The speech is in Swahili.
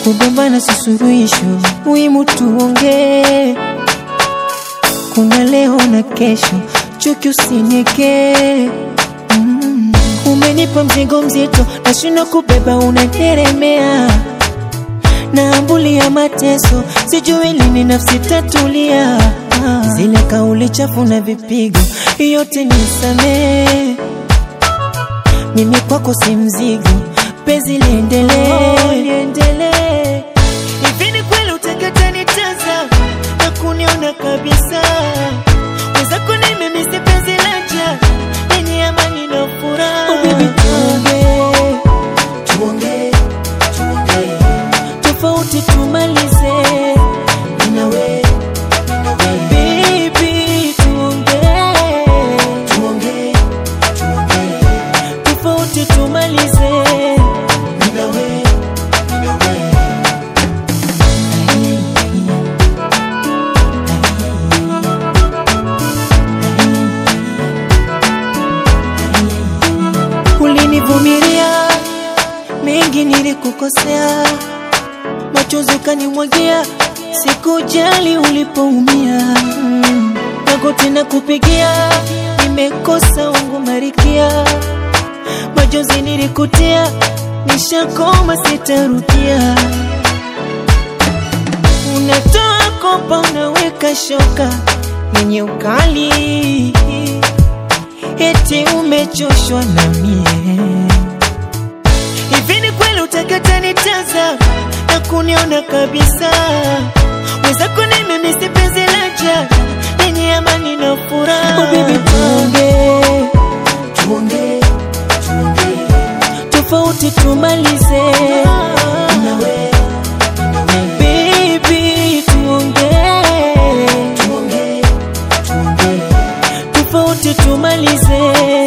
kugombana si suluhisho, muhimu tuongee. Kuna leo na kesho, chuki usinieke. Mm. Umenipa mzigo mzito, nashindwa kubeba, unateremea naambulia mateso, sijui lini nafsi tatulia. Ah, Zile kauli chafu na vipigo, yote nisamee. Mimi kwako si mzigo, penzi liendelee, liendelee. Hivi ni kweli utakata nitaza na kuniona kabisa? Wenzako nimemisi penzi laja yenye amani na furaha. Oh baby, tuongee, tuongee, tuongee tofauti tumalize Ninawe, ninawe. Baby, tuongee, tuongee, tuongee. tofauti tumalize Ninawe, ninawe. Ulinivumilia mengi nilikukosea machozi ukanimwagia, sikujali ulipoumia. Mm. Magoti na kupigia, nimekosa wangu marikia, machozi nilikutia, nishakoma sitarudia. Unatoa kopa, unaweka shoka yenye ukali, eti umechoshwa na mie Hivi ni kweli utakata nitaza na kuniona kabisa? Wenzako nimemisi penzi laja lenye amani na furaha. Oh baby, tuongee, tuongee, tuongee, tofauti tumalize. Nawe, nawe. Baby, tuongee, tuongee, tuongee, tofauti tumalize.